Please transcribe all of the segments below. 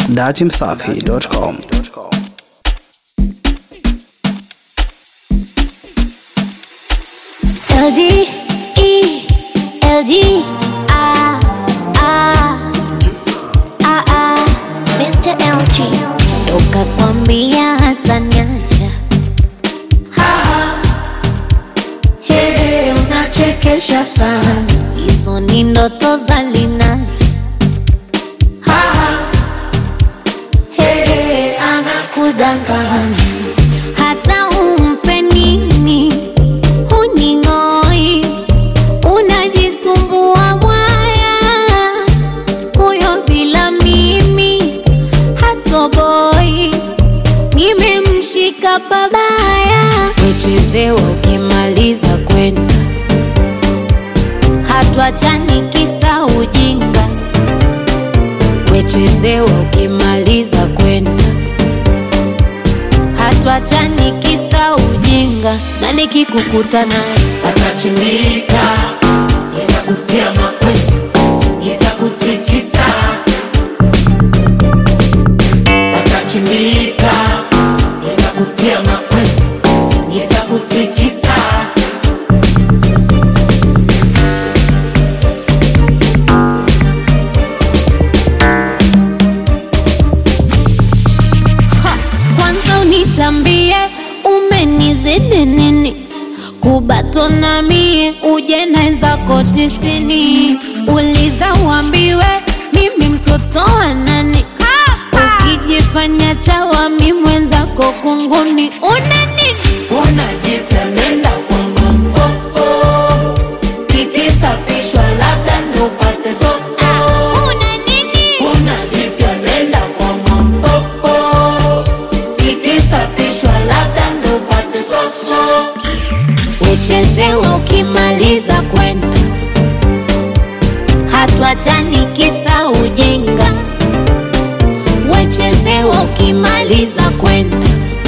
datimsafi.com. LG, E, LG, ah, ah, ah, ah, Mr. LG. Toka kwambia hata niacha. Hey, unachekesha sana. Hizo ni ndoto za Linaja. Hey, anakudanganya. Hata umpe nini huning'oi, unajisumbua mwaya, huyo bila mimi hatoboi, nimemshika pabaya, wechezewa ukimaliza kwenda, hatuachani kisa ujinga, wechezewa ukimaliza kwenda hatuachani kisa ujinga, na nikikukuta naye Atachimbika, nitakutia makwezi, nitakutikisa. Atachimbika, nitakutia makwezi, nitakutikisa. kwanza unitambie umenizidi nini kubatona mie uje naenzako tisini uliza uambiwe mimi mtoto wa nani ukijifanya chawami mwenzako kunguni una nini Unajipya nenda kwangu mpopo, kikisafishwa labda ndo upate soko. una nini Unajipya nenda kwangu mpopo, kikisafishwa labda ndo upate soko. uchezewa ukimaliza kwenda hatuachani kisa ujinga wechezewa ukimaliza kwenda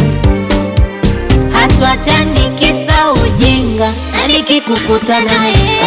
hatuachani kisa ujinga na nikikukuta naye